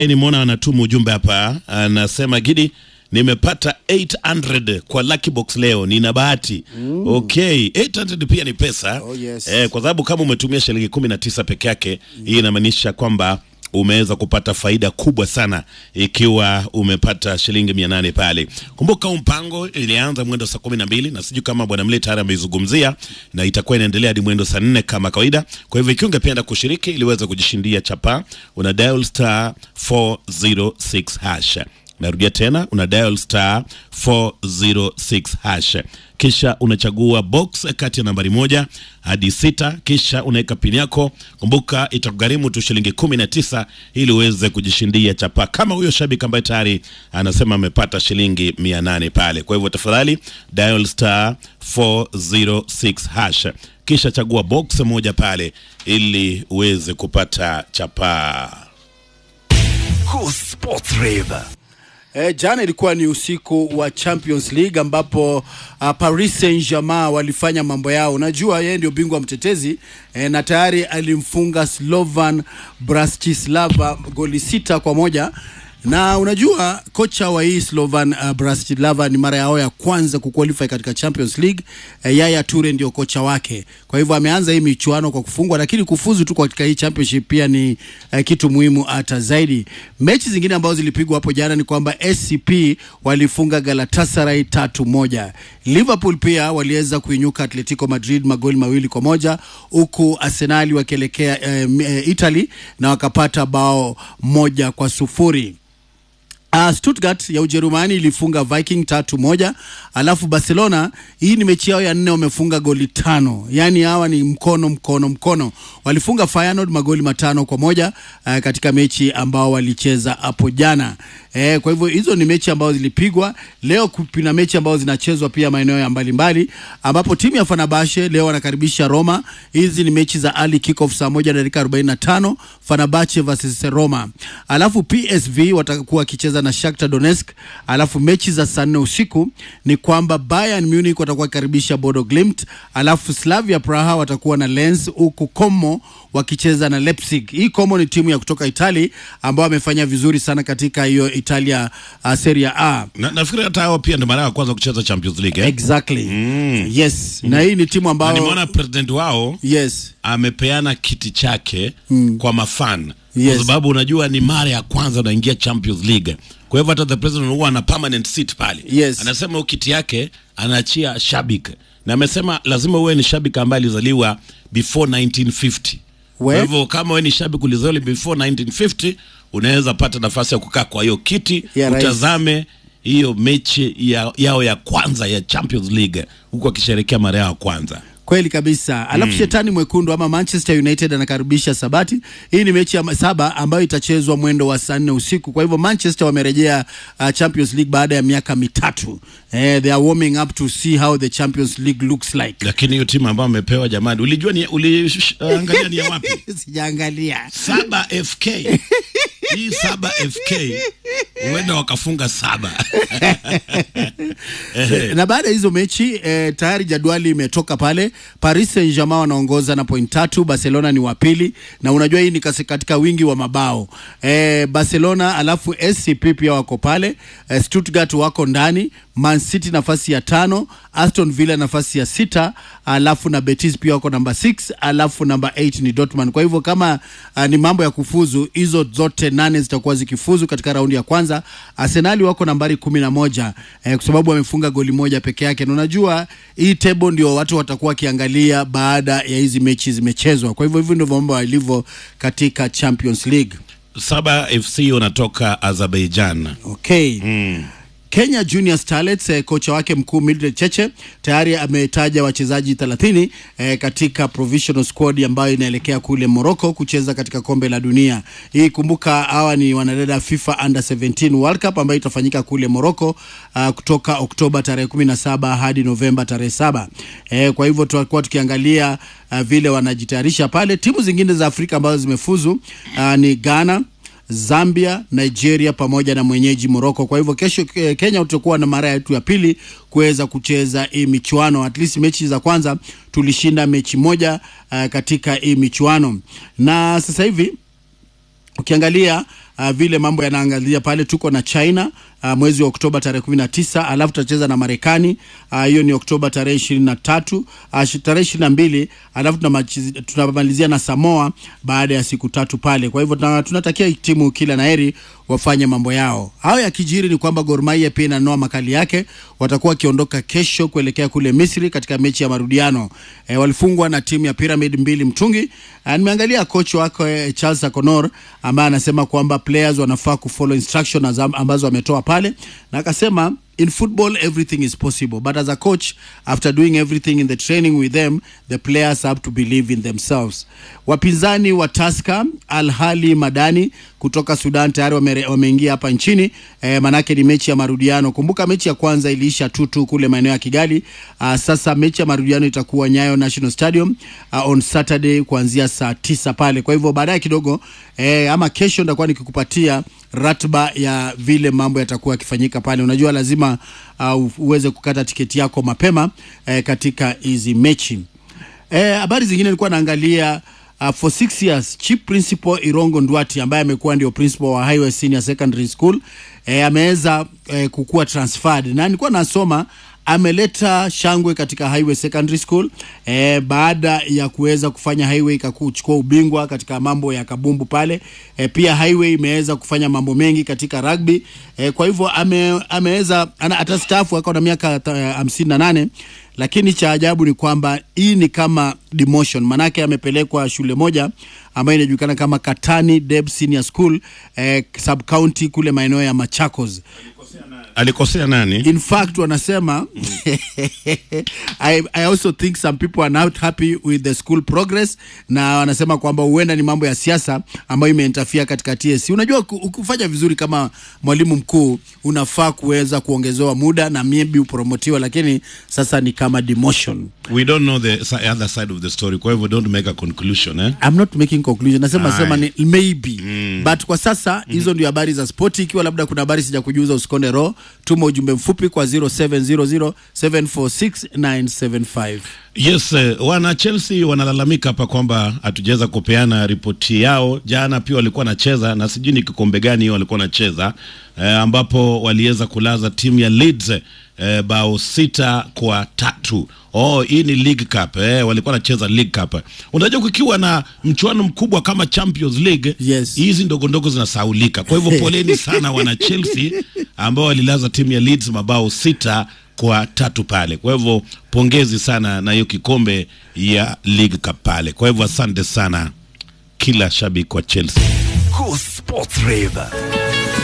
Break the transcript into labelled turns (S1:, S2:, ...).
S1: Nimeona anatuma ujumbe hapa, anasema Gidi, nimepata 800 kwa lucky box leo, nina bahati mm. Okay, 800 pia ni pesa
S2: Oh, yes.
S1: eh, kwa sababu kama umetumia shilingi 19 peke yake hii inamaanisha kwamba umeweza kupata faida kubwa sana ikiwa umepata shilingi mia nane pale. Kumbuka huu mpango ilianza mwendo saa kumi na mbili na sijui kama bwana Mle tayari ameizungumzia, na itakuwa inaendelea hadi mwendo saa nne kama kawaida. Kwa hivyo ikiwa ungependa kushiriki ili uweze kujishindia chapa, una dial star 406 hash Narudia tena una dial star 406 hash, kisha unachagua box kati ya nambari moja hadi sita, kisha unaweka pini yako. Kumbuka itakugharimu tu shilingi kumi na tisa ili uweze kujishindia chapa kama huyo shabiki ambaye tayari anasema amepata shilingi mia nane pale. Kwa hivyo tafadhali dial star 406 hash, kisha chagua box moja pale ili uweze kupata chapa.
S3: Cool Sports Rave.
S2: E, jana ilikuwa ni usiku wa Champions League ambapo uh, Paris Saint-Germain walifanya mambo yao. Unajua yeye ndio bingwa mtetezi e, na tayari alimfunga Slovan Bratislava goli sita kwa moja na unajua kocha wa hii Slovan uh, Bratislava ni mara yao ya kwanza kuqualify katika Champions League. Uh, Yaya Toure ndio kocha wake, kwa hivyo ameanza hii michuano kwa kufungwa, lakini kufuzu tu katika hii championship pia ni uh, kitu muhimu hata zaidi. Mechi zingine ambazo zilipigwa hapo jana ni kwamba SCP walifunga Galatasaray tatu moja. Liverpool pia waliweza kuinyuka Atletico Madrid magoli mawili kwa moja huku Arsenali wakielekea eh, eh, Italy na wakapata bao moja kwa sufuri. Uh, Stuttgart ya Ujerumani ilifunga Viking tatu moja, alafu Barcelona hii ni mechi yao ya nne, wamefunga goli tano. Yaani hawa ni mkono mkono mkono, walifunga Feyenoord magoli matano kwa moja uh, katika mechi ambao walicheza hapo jana. Eh, kwa hivyo hizo ni mechi ambazo zilipigwa leo. Kuna mechi ambazo zinachezwa pia maeneo ya mbalimbali, ambapo timu ya Fenerbahce leo wanakaribisha Roma. Hizi ni mechi za early kickoff saa moja dakika 45 Fenerbahce versus Roma, alafu PSV watakuwa wakicheza na Shakhtar Donetsk. Alafu mechi za saa nne usiku ni kwamba Bayern Munich watakuwa wakikaribisha Bodo Glimt, alafu Slavia Praha watakuwa na Lens, huku Como wakicheza na Leipzig. Hii Como ni timu ya kutoka Itali ambao wamefanya vizuri sana katika hiyo Italia uh, Serie A.
S1: Na, nafikiri hata hao pia ndio mara ya kwanza kucheza Champions League eh?
S2: Exactly. Yes. Na hii ni timu
S1: Na
S2: ambayo
S1: nimeona president wao
S2: yes.
S1: amepeana kiti chake kwa mafan
S2: Yes.
S1: kwa sababu unajua ni mara ya kwanza unaingia Champions League. Kwa hivyo hata the president huwa ana permanent seat pale.
S2: Yes.
S1: Anasema hiyo kiti yake anaachia shabiki, na amesema lazima uwe ni shabiki ambaye alizaliwa before 1950.
S2: We-
S1: Kwa hivyo kama wewe ni shabiki ulizaliwa before 1950 unaweza pata nafasi ya kukaa kwa hiyo kiti
S2: Ya rais.
S1: utazame hiyo mechi ya, yao ya kwanza ya Champions League huku akisherekea mara yao ya kwanza.
S2: Kweli kabisa. Alafu shetani mwekundu ama Manchester United anakaribisha Sabati. Hii ni mechi ya saba ambayo itachezwa mwendo wa saa nne usiku. Kwa hivyo Manchester wamerejea uh, Champions League baada ya miaka mitatu. Eh, they are warming up to see how the Champions League looks like.
S1: Lakini hiyo timu ambayo amepewa jamani, ulijua ni uliangalia ni ya wapi?
S2: Sijaangalia.
S1: Saba FK. Hii saba FK huenda wakafunga saba.
S2: na baada ya hizo mechi eh, tayari jadwali imetoka pale. Paris Saint-Germain wanaongoza na point tatu, Barcelona ni wa pili, na unajua hii ni kasi- katika wingi wa mabao eh, Barcelona alafu SCP pia wako pale eh, Stuttgart wako ndani, Man City nafasi ya tano, Aston Villa nafasi ya sita, alafu na Betis pia wako namba 6, alafu namba 8 ni Dortmund. Kwa hivyo kama uh, ni mambo ya kufuzu, hizo zote nane zitakuwa zikifuzu katika raundi ya kwanza. Arsenali wako nambari kumi na moja eh, kwa sababu wamefunga goli moja peke yake, na unajua hii table ndio watu watakuwa wakiangalia baada ya hizi mechi zimechezwa. Kwa hivyo hivyo ndivyo mambo yalivyo katika Champions League.
S1: Saba FC wanatoka Azerbaijan.
S2: Okay. Kenya Junior Starlets eh, kocha wake mkuu Mildred Cheche tayari ametaja wachezaji 30 eh, katika provisional squad ambayo inaelekea kule Morocco kucheza katika kombe la dunia. Hii kumbuka, hawa ni wanadada FIFA Under 17 World Cup ambayo itafanyika kule Morocco uh, kutoka Oktoba tarehe 17 hadi Novemba tarehe saba. Eh, kwa hivyo tutakuwa tukiangalia uh, vile wanajitayarisha pale. Timu zingine za Afrika ambazo zimefuzu uh, ni Ghana Zambia, Nigeria pamoja na mwenyeji Morocco. Kwa hivyo kesho eh, Kenya tutakuwa na mara yetu ya pili kuweza kucheza hii michuano. At least mechi za kwanza tulishinda mechi moja uh, katika hii michuano, na sasa hivi ukiangalia uh, vile mambo yanaangalia pale, tuko na China uh, mwezi wa Oktoba tarehe kumi na tisa alafu tutacheza na Marekani uh, hiyo ni Oktoba tarehe ishirini na tatu uh, tarehe ishirini na mbili alafu tunamachizi- tunamalizia na Samoa baada ya siku tatu pale. Kwa hivyo tuna- tunatakia timu kila na heri wafanye mambo yao. Hayo yakijiri ni kwamba Gor Mahia pia inanoa makali yake, watakuwa wakiondoka kesho kuelekea kule Misri katika mechi ya marudiano. E, walifungwa na timu ya Pyramid mbili mtungi. E, nimeangalia coach wako e, Charles Akonor ambaye anasema kwamba players wanafaa kufollow instruction azam- ambazo ametoa pale, na akasema in football everything is possible but as a coach after doing everything in the training with them the players have to believe in themselves wapinzani wa Tusker Al Ahly Madani kutoka Sudan tayari wame- wameingia hapa nchini e, manake ni mechi ya marudiano kumbuka mechi ya kwanza iliisha tutu kule maeneo ya Kigali uh, sasa mechi ya marudiano itakuwa Nyayo National Stadium uh, on Saturday kuanzia saa tisa pale kwa hivyo baadaye kidogo e, ama kesho nitakuwa nikikupatia ratiba ya vile mambo yatakuwa yakifanyika pale. Unajua lazima uh, uweze kukata tiketi yako mapema eh, katika hizi mechi. Eh, habari zingine nilikuwa naangalia uh, for six years chief principal Irongo Ndwati ambaye amekuwa ndio principal wa Highway Senior Secondary School eh, ameweza eh, kukuwa transferred na nilikuwa nasoma ameleta shangwe katika Highway Secondary School eh, baada ya kuweza kufanya Highway ikakuchukua ubingwa katika mambo ya kabumbu pale eh, pia Highway imeweza kufanya mambo mengi katika rugby eh, kwa hivyo ame, ameweza ana- atastaafu ako na miaka ta- hamsini na nane lakini cha ajabu ni kwamba hii ni kama demotion, manake amepelekwa shule moja ambayo inajulikana kama Katani Deb Senior School eh, sub county kule maeneo ya Machakos.
S1: alikosea nani
S2: In fact wanasema I, I also think some people are not happy with the school progress, na wanasema kwamba huenda ni mambo ya siasa ambayo imeinterfere katika TSC. Unajua ku- ukifanya vizuri kama mwalimu mkuu unafaa kuweza kuongezewa muda na maybe upromotiwa, lakini sasa ni kama demotion.
S1: we don't know the si- other side of the story kwa hivyo don't make a conclusion eh?
S2: I'm not making conclusion, nasema
S1: Aye.
S2: sema ni maybe but kwa sasa hizo ndio habari za spoti. Ikiwa labda kuna habari sija kujuza, usikonde roho, tuma ujumbe mfupi kwa 0700746975.
S1: Yes, eh, wana Chelsea wanalalamika hapa kwamba hatujaweza kupeana ripoti yao. Jana pia walikuwa wanacheza na sijui ni kikombe gani hiyo walikuwa wanacheza eh, ambapo waliweza kulaza timu ya Leeds eh, bao sita kwa tatu. Oh, hii ni League Cup eh, walikuwa wanacheza League Cup. Unajua kukiwa na mchuano mkubwa kama Champions League
S2: Yes.
S1: hizi ndogo ndogo zinasaulika. Kwa hivyo poleni sana wana Chelsea ambao walilaza timu ya Leeds mabao sita kwa tatu pale. Kwa hivyo pongezi sana na hiyo kikombe ya League Cup pale. Kwa hivyo asante sana kila shabiki wa Chelsea.
S3: Cool Sports Rave.